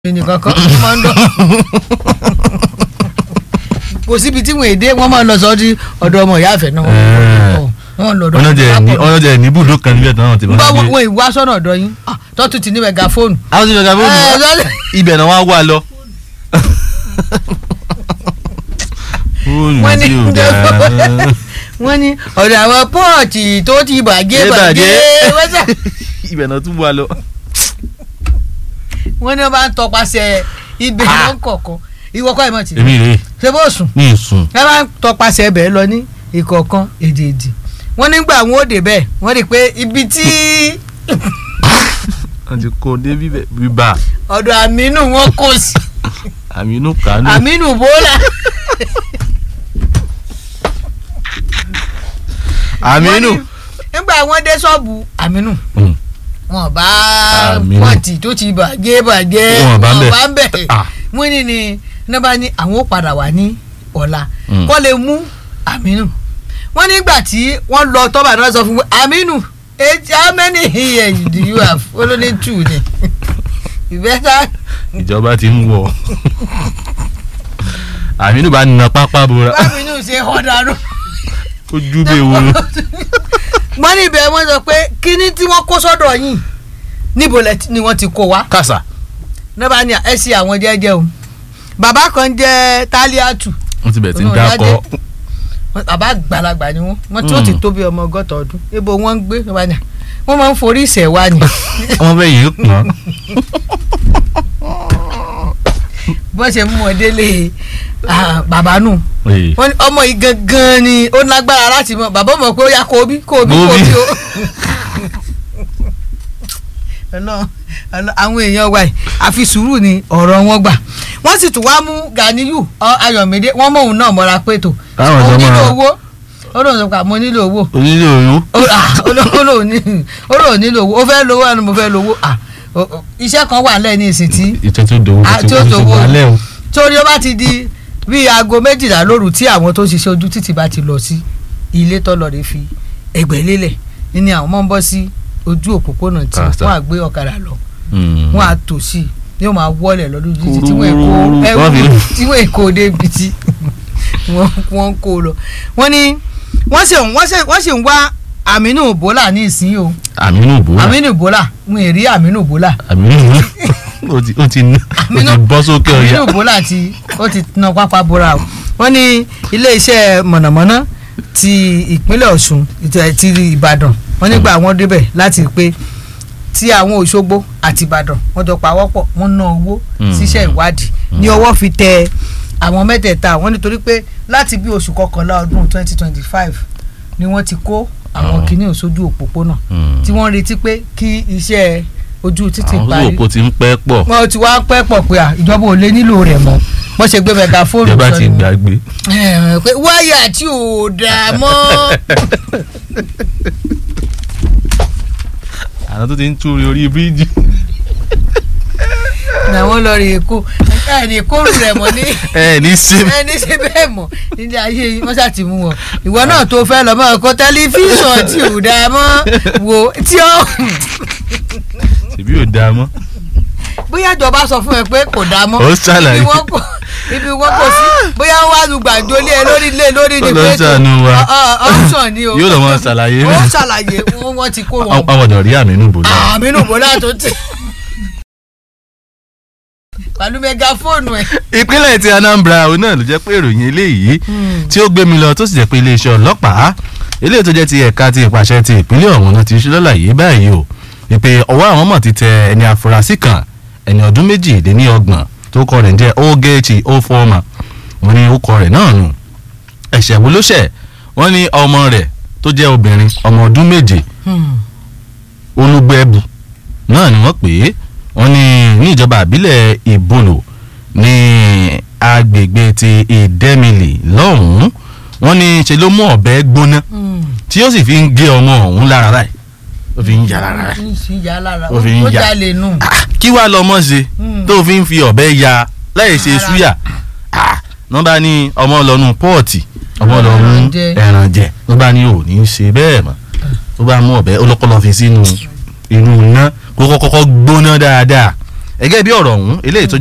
nìkan kan ó máa ń dọ̀ kò síbi tí wọn èdè wọn máa ń lọ sọ di ọ̀dọ̀ ọmọ ìyá àfẹ náà wọn lọ ọ̀dọ̀ ọlọ́jẹ̀ ní ọlọ́jẹ̀ ní ibùdó kan níbẹ̀ tí wọ́n ti bá máa wọn gbé. wọn ìwá sọ́nà ọ̀dọ̀ yín Ah, tọ́tù ti ní mẹgàfóònù. àwọn ti fẹ́ ká Ẹ, fóònù lọ́lẹ̀. ibẹ̀ náà wọ́n á wà lọ. fóònù wọ́n ní tí ò dáa. wọ́n ní ọ̀dọ̀ àwọn pọ́ọ̀tì tó ti bàjẹ́ Ẹ bàjẹ́ bàjẹ́. wọ́n sà ibẹ̀ náà tún wà lọ. wọ́n ní wọ́n bá ń tọpasẹ̀ ibẹ̀ lọ́n kọ̀ọ̀kan ìwọ́kọ̀ ìmọ̀ tì èmi rèé ṣé bó sùn ní ìsùn. ẹ bá ń tọpasẹ̀ ẹbẹ̀ lọ ní ìkọ̀ọ̀kan èdèèdì wọ́n nígbà wọn ò dé bẹ́ẹ̀ wọ́n rí i pé ibi tí wọ́n ti kó dé bíbẹ̀ bíbà ọ̀dọ̀ àmínú wọn kò sí àmì inú kàánú. àmínú bọ́lá àmì wọ́n inú. ní nígbà wọn dé ṣọ́ọ̀bù àmínú Mm. wọn bá Àmínú. pọ́ọ̀tì tó ti bàjẹ́ bàjẹ́ Wọn bá ń bẹ̀. ń bẹ̀ Ah. wọ́n ní ni nígbà ní àwọn ó padà wá ní ọ̀la Mm. kọ́ lè mú àmínú wọ́n nígbà tí wọ́n lọ tọ́ba náà sọ fún mi àmínú age how many years do you have olóní two ni ìbẹ́ta ìjọba ti ń wọ̀. àmì inú bá na pápá bora àmínú ṣe hàn dànù. ó jú bí ewu. wọ́n ní ibẹ̀ wọ́n sọ pé kíní tí wọ́n kó sọ́dọ̀ yìí níbo lẹ ti- ni wọ́n ti kó wa kàṣà. nígbà ní ẹ ṣe àwọn jẹ́jẹ́ o bàbá kan jẹ́ tálíàtù wọ́n ti bẹ̀ tí ń Olórí dákọ̀. Adé. Wọ́n- bàbá àgbàlagbà ni wọ́n wọ́n tí ó ti Mm. tó bí ọmọ ọgọ́ta ọdún ibo wọ́n ń gbé nígbà ní wọ́n máa ń forí ìṣẹ̀ wá ni wọ́n fẹ́ yìí pọ̀n. bọ́n ṣe mú wọn délé ah, bàbá nù Ee. wọ́n ní ọmọ yìí gangan ni ó lágbára láti mọ bàbá mọ̀ pé ó yá kó o bí kó o bí kó o Kó o bí. bí o. Ọlọ́run, Ọlọ́run, àwọn èèyàn wa yìí àfi sùúrù ni ọ̀rọ̀ wọn gbà wọ́n sì tún wá mú Ganiyu ọ, Ayọ̀mídé wọ́n mọ̀ òun náà mọ́ra pé tó Káwọn mo ọ̀dọ́ nílò máa- owó ó lóun sọ pé mo nílò owó onílé oyún. ó ah, ó ló- ó lóun ní- ó lóun nílò owó ó fẹ́ lówó ẹni mo fẹ́ lówó ah, o- o- iṣẹ́ kan wà lẹ́ẹ̀ ní ìsìn tí ìtẹ́ tó dòwó Ah, tó tí ó ti dòwó. wà lẹ́ o. torí ó bá ti di bíi aago méjìlá lóru tí àwọn tó ń ṣiṣẹ́ ojú títì bá ti lọ sí ilé tọ́lọ̀ rẹ̀ fi ẹgbẹ́ lélẹ̀ nínú àwọn máa ń bọ́ sí ojú òpópónà tí Kàtà. wọ́n á gbé ọ̀kadà lọ Mm. wọ́n á tò sí i yóò máa wọlé lọ́dún títí tí wọ́n èkó Kúrúrú. ẹ̀wù Wọ́n fi- tí wọ́n èkó débi tí wọ́n wọ́n ń kó lọ. wọ́n ní wọ́n sì wọ́n sì wọ́n sì ń wá Aminu Bola ní ìsín o àmínú bò wá. Aminu Bola wọn èrí Aminu Bola àmínú ó ti ó ti ó ti Àmínú- bọ́ sókè ọ̀yà. Aminu Bola ti ó ti na pápá bora o wọ́n ní iléeṣẹ́ mọ̀nàmọ́ná ti ìpínlẹ̀ Ọ̀ṣun ìtẹ̀- ti Ìbàdàn wọ́n nígbà wọ́n débẹ̀ láti pé tí àwọn Òṣogbo àti Ìbàdàn wọ́n jọ pawọ́pọ̀ wọ́n ná owó Mm. síṣẹ́ ìwádìí ní ọwọ́ fi tẹ àwọn mẹ́tẹ̀ẹ̀ta wọ́n nítorí pé láti bí oṣù kọkànlá ọdún 2025 ni wọ́n ti kó àwọn Ah. kìnìún sójú òpópónà Mm. tí wọ́n retí pé kí iṣẹ́ ojú títì àwọn parí olóòpó ti ń pẹ́ pọ̀ wọn ti wá pẹ́ pọ̀ pé à, ìjọba ò lè nílò rẹ̀ mọ́ wọ́n ṣe gbé mẹgàfóònù ìjọba ti sọ́nù. gbàgbé. Ẹ̀, pé wáyà tí ò dáa mọ́ àwọn tó ti ń túri orí bíríìjì. làwọn lọ rí èkó ẹ̀ ní kóòrù rẹ̀ mọ́ ní ẹ ní sí. ẹ̀ ní ṣe bẹ́ẹ̀ mọ́ nílé ayé yìí wọ́n ṣàti mú wọn ìwọ náà tó fẹ́ lọ mọ́ ọkọ tẹlifíṣàn tí ò dáa mọ́ wò tí ó ṣèbí ò dáa mọ́. bóyá ìjọba sọ fún ẹ pé kò dáa mọ́ Ó ṣàlàyé. ibi wọn kò ibi wọn kò sí bóyá wọn wá lu gbàǹjo lé ẹ lórí lé lórí ni Ó lọ pé ṣàánú wa. ọ- ọ- option ni o Yóò lọ mọ ṣàlàyé. ó ṣàlàyé wọn wọn ti kó wọn àwọn ọ̀dọ̀ rí àmínú bò náà. àmínú bọ́lá tó ti pẹ̀lú mẹgàfóònù ẹ̀. ìpínlẹ̀ ti Anambra òun náà ló jẹ́ pé ìròyìn eléyìí tí ó gbé mi lọ tó sì jẹ́ pé iléeṣẹ́ ọlọ́pàá eléyìí tó jẹ́ ti ẹ̀ka ti ìpàṣẹ ti ìpínlẹ̀ ọ̀hún náà ti ṣe lọ́làyé báyìí o ìpè ọwọ́ àwọn mọ̀ ti tẹ ẹni afurasí kan ẹni ọdún méjì lé ní ọgbọ̀n tó kọ rẹ̀ ń jẹ́ Ogechi Ofoma wọ́n ní ó kọ rẹ̀ náà nù ẹ̀ṣẹ̀ wo ló ṣẹ̀ wọ́n ní ọmọ rẹ̀ tó jẹ́ obìnrin ọmọ ọdún méje olùgbẹ́bù náà ni wọ́n pè é wọ́n ní ní ìjọba àbílẹ̀ ìbòlò ní agbègbè ti ìdẹ́mìlì lọ́hùn-ún wọ́n ní ṣe ló mú ọ̀bẹ gbóná tí ó sì fi ń gé ọmọ ọ̀hún lára báyìí ó fi ń yà lára rẹ̀ ń sì yà lára Ó fi ń ó yà. jalè nù. Ah, kí wàá lọmọ ṣe Mm. tó fi ń fi ọ̀bẹ ya láì ṣe Ara. súyà Ah, wọ́n bá ní ọmọ lọ́nu pọ́ọ̀tì ọmọ lọ mú Ẹran jẹ. ẹran jẹ wọ́n bá ní ò ní í ṣe bẹ́ẹ̀ mọ́ ó bá mú ọ̀bẹ ó lọ́kọ́ lọ fi sínú inú iná kó kọ́kọ́ gbóná dáadáa gẹ́gẹ́ bí ọ̀rọ̀ ọ̀hún eléyìí tó